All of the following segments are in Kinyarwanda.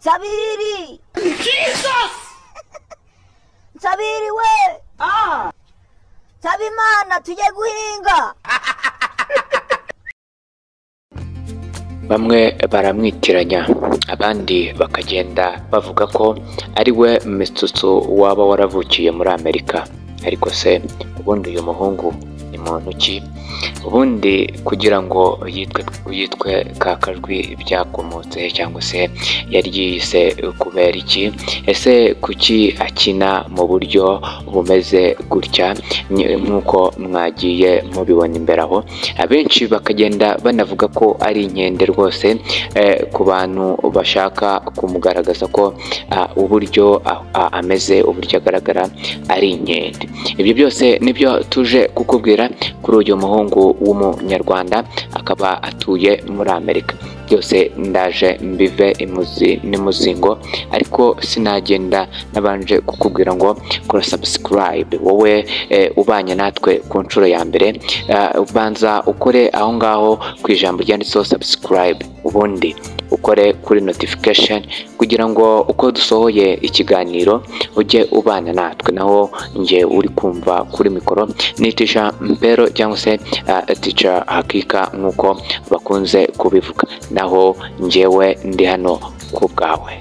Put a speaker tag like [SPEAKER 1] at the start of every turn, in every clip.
[SPEAKER 1] Zabiri!
[SPEAKER 2] Jesus!
[SPEAKER 1] Zabiri we!
[SPEAKER 2] Ah!
[SPEAKER 1] Zabimana tujye guhinga!
[SPEAKER 3] bamwe baramwitiranya abandi bakagenda bavuga ko ari we mitsutsu waba waravukiye muri amerika ariko se ubundi uyu muhungu ni muntu ki ubundi kugira ngo yitwe yitwe ka kajwi byakomotse cyangwa se yari yiyise kubera iki ese kuki akina mu buryo bumeze gutya Ni- nk'uko mwagiye mubibona imbere aho abenshi bakagenda banavuga ko ari inkende rwose eh, ku bantu bashaka kumugaragaza ko ah, uburyo ah, ah, ameze uburyo agaragara ari inkende ibyo byose nibyo tuje kukubwira kuri uyu muhungu w'umunyarwanda akaba atuye muri amerika byose ndaje mbive imuzi n'imuzingo ariko sinagenda nabanje kukubwira ngo kora sabusikarayibe wowe eh, ubanye natwe ku nshuro ya mbere Eh, banza ukore aho ngaho ku ijambo ryanditseho sabusikarayibe ubundi ukore kuri notifikasheni kugira ngo uko dusohoye ikiganiro ujye ubana natwe naho njye uri kumva kuri mikoro ni tisha mpero cyangwa se eh, tisha hakika nk'uko bakunze kubivuga naho njyewe ndi hano ku bwawe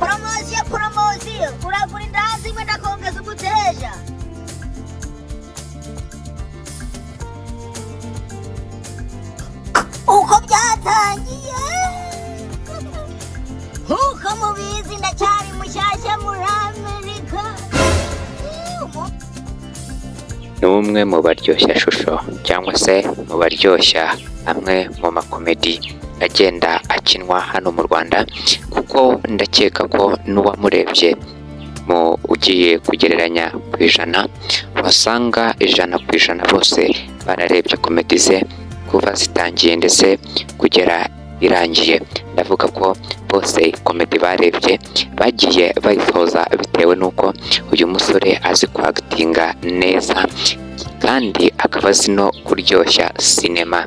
[SPEAKER 1] Promosiyo promosiyo! Uragura inda zimwe ndakongeza umuteja! Uko byatangiye! Nk'uko mubizi ndacyari mushyashya muri Amerika!
[SPEAKER 3] ni umwe mu baryoshya shusho cyangwa se mu baryoshya amwe mu makomedi agenda akinwa hano mu Rwanda kuko ndakeka ko n'uwamurebye mu ugiye kugereranya ku ijana wasanga ijana ku ijana bose bararebye komedi ze kuva zitangiye ndetse kugera irangiye ndavuga ko bose komedi barebye bagiye bayisoza bitewe n'uko uyu musore azi kwagitinga neza kandi akaba azi no kuryoshya sinema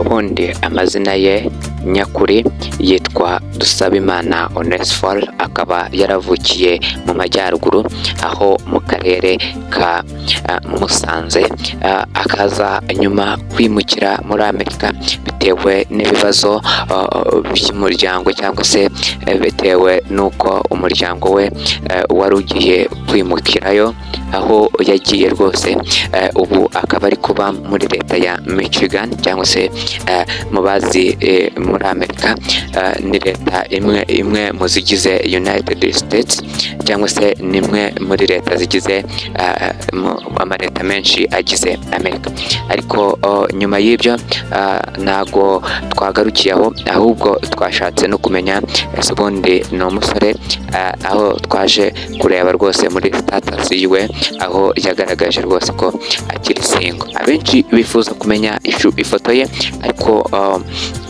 [SPEAKER 3] ubundi amazina ye nyakuri yitwa Dusabimana Onesphore akaba yaravukiye mu majyaruguru aho mu karere ka ah, Musanze Ah, akaza nyuma kwimukira muri Amerika bitewe n'ibibazo ah, by'umuryango cyangwa se eh, bitewe n'uko umuryango we eh, wari ugiye kwimukirayo aho yagiye rwose Eh, ubu akaba ari kuba muri leta ya Michigan cyangwa se eh, mu bazi eh, muri Amerika eh, ni leta imwe imwe mu zigize United States cyangwa se ni imwe muri leta zigize eh, mu- amaleta menshi agize Amerika ariko oh, nyuma y'ibyo ah, ntago twagarukiye aho ahubwo twashatse no kumenya ese ubundi ni umusore ah, aho twaje kureba rwose muri status yiwe aho yagaragaje rwose ko akiri singo abenshi bifuza kumenya ishu- ifoto ye ariko um,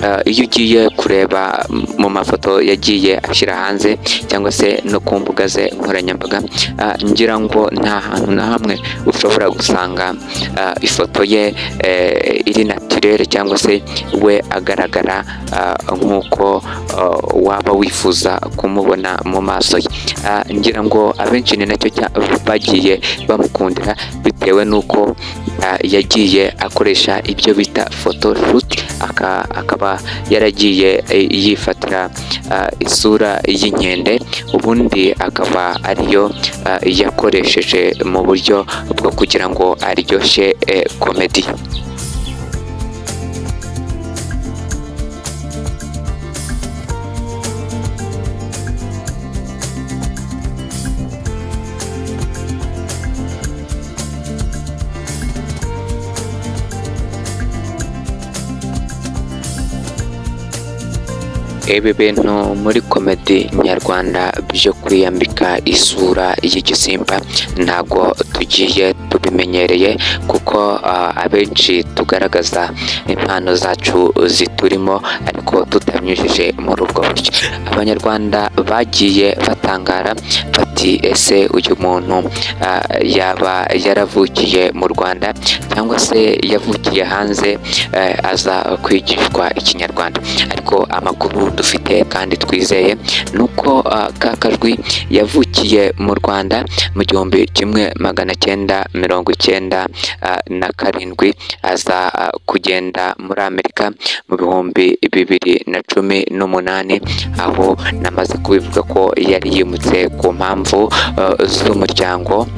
[SPEAKER 3] uh, iyo ugiye kureba m- mu mafoto yagiye ashyira hanze cyangwa se no ku mbuga ze nkoranyambaga uh, ngira ngo nta hantu na hamwe ushobora gusanga uh, ifoto ye eh, iri naturere cyangwa se we agaragara uh, nk'uko uh, waba wifuza kumubona mu maso ye Ah, ngira ngo abenshi ni nacyo cya- bagiye bamukundira bitewe n'uko ah, yagiye akoresha ibyo bita photoshoot aka- akaba yaragiye eh, yifatira ah, isura y'inkende ubundi akaba ariyo ah, yakoresheje mu buryo bwo kugira ngo aryoshye eh, komedi ibi bintu muri komedi nyarwanda byo kwiyambika isura y'igisimba ntabwo tugiye tubimenyereye kuko ah, abenshi tugaragaza impano zacu ziturimo ariko tutabinyujije muri ubwo buryo abanyarwanda bagiye batangara bati ese uyu muntu ah, yaba yaravukiye mu rwanda cyangwa se yavukiye hanze eh, aza kwigishwa ikinyarwanda ariko amakuru dufite kandi twizeye ni uko ah, ka kajwi yavukiye mu rwanda mu gihumbi kimwe magana cyenda mirongo icyenda ah, na karindwi aza ah, kugenda muri amerika mu bihumbi bibiri na cumi n'umunani aho namaze kubivuga ko yari yimutse ku mpamvu ah, z'umuryango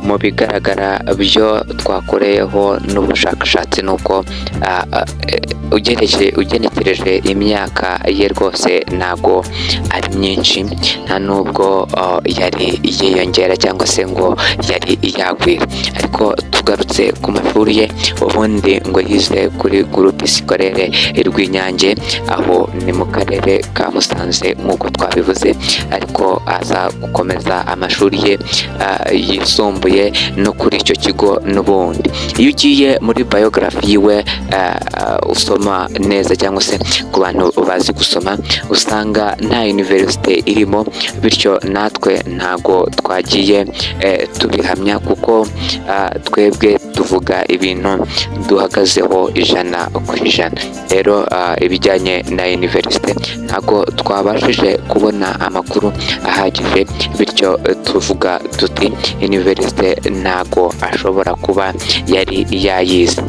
[SPEAKER 3] mu bigaragara byo twakoreyeho n'ubushakashatsi ni uko ah, ah, eh, ugereje- ugenekereje imyaka ye rwose ntabwo ari myinshi nta n'ubwo ah, yari yiyongera cyangwa se ngo yari yagwira ariko tugarutse ku mashuri ye ubundi ngo yize kuri gurupe sikorere rw'inyange aho ni mu karere ka musanze nk'uko twabivuze ariko aza gukomeza amashuri ye ah, yisumbuye no kuri icyo kigo n'ubundi iyo ugiye muri biography yiwe ah, ah, usoma neza cyangwa se ku bantu bazi gusoma usanga nta universite irimo bityo natwe ntago twagiye eh, tubihamya kuko ah, twebwe tuvuga ibintu duhagazeho ijana ku ijana rero ah, ibijyanye na universite ntago twabashije kubona amakuru ahagije bityo eh, tuvuga tuti universite ntago ashobora kuba yari yayize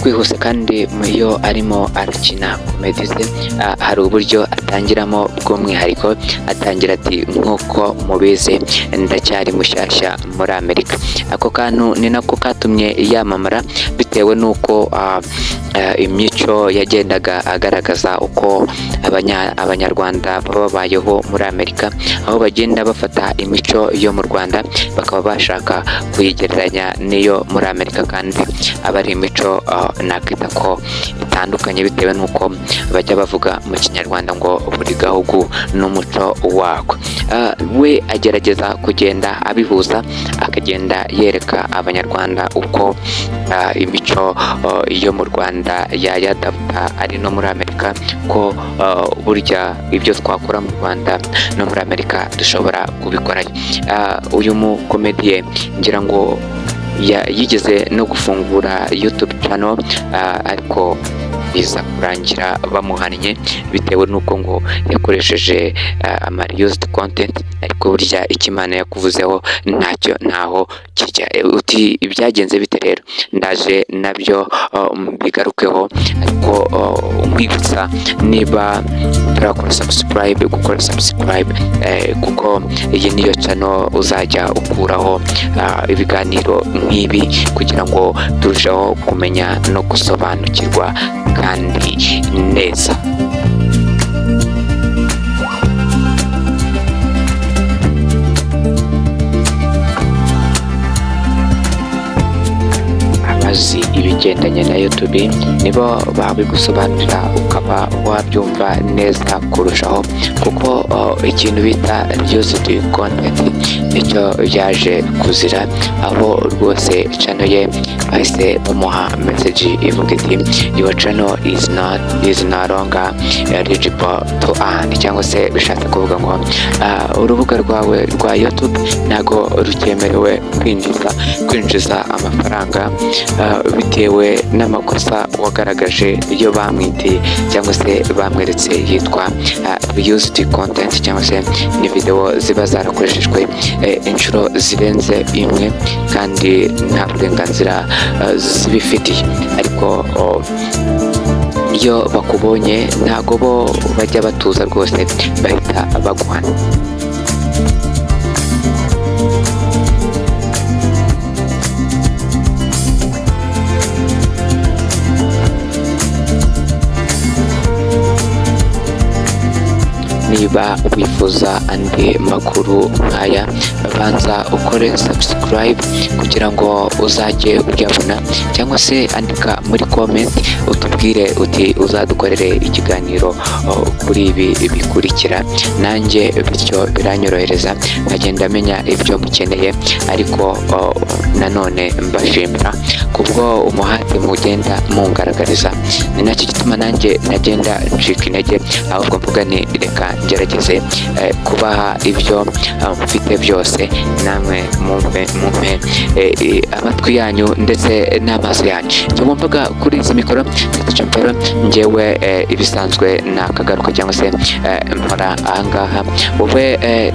[SPEAKER 3] twihuse kandi mu yo arimo arakina komedi ze ah, hari uburyo atangiramo bw'umwihariko atangira ati nk'uko mubizi ndacyari mushyashya muri amerika ako kantu ni nako katumye yamamara bitewe n'uko ah, eh, imico yagendaga agaragaza uko abanya- abanyarwanda baba babayeho muri amerika aho bagenda bafata imico yo mu rwanda bakaba bashaka kuyigereranya n'iyo muri amerika kandi aba ari imico ah, nakwita ko itandukanye bitewe n'uko bajya bavuga mu kinyarwanda ngo buri gahugu n'umuco wako Ah, we agerageza kugenda abihuza akagenda yereka abanyarwanda uko ah, imico ah, yo mu rwanda yayadapta ari no muri amerika ko ah, burya ibyo twakora mu rwanda no muri amerika dushobora kubikorayo Ah, uyu mukomediye ngira ngo ya- yigeze no gufungura youtube channel ah, ariko biza kurangira bamuhannye bitewe n'uko ngo yakoresheje ah, amariyosidi kontenti ariko burya icyo imana yakuvuzeho ntacyo ntaho kijya uti ibyagenze bite rero ndaje nabyo ah, mbigarukeho ariko ah, umwibutsa niba urakora sabusikarayibe gukora sabusikarayibe kuko iyi niyo cano uzajya ukuraho ah, ibiganiro nk'ibi kugira ngo turusheho kumenya no gusobanukirwa kandi neza abazi ibigendanye na YouTube nibo babigusobanurira ukaba wabyumva neza kurushaho kuko uh, ikintu bita Reused Content nicyo yaje kuzira aho rwose channel ye bahise bamuha message ivuga iti your channel is not is no longer eligible to earn cyangwa se bishatse kuvuga ngo ah, urubuga rwawe rwa YouTube ntago rukemerewe kwinjiza kwinjiza amafaranga ah, bitewe n'amakosa wagaragaje iyo bamwiteye cyangwa se bamweretse yitwa reused content cyangwa se ni video ziba zarakoreshejwe eh, inshuro zirenze imwe kandi nta burenganzira ah, zibifitiye ariko oh, iyo bakubonye ntago bo bajya batuza rwose bahita baguhana niba wifuza andi makuru nk'aya banza ukore subscribe kugira ngo uzajye uyabona cyangwa se andika muri comment utubwire uti uzadukorere ikiganiro o, kuri ibi bikurikira nanjye bityo biranyorohereza nkagenda menya ibyo mukeneye ariko o, nanone mbashimira kubwo umuhate mugenda mungaragariza ni nacyo gituma nanjye nagenda ncika intege ahubwo mvuga nti reka ngerageze eh, kubaha ibyo eh, mfite byose namwe mumpe mumpe eh, eh, amatwi yanyu ndetse n'amaso yanyu tugombaga kuri izi mikoro icyo mpera ngewe eh, ibisanzwe nakagaruka cyangwa se eh, mpora ahangaha wowe eh,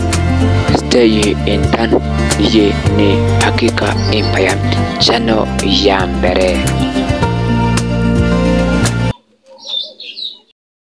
[SPEAKER 3] stay in town iyi ni hakika empire channel ya mbere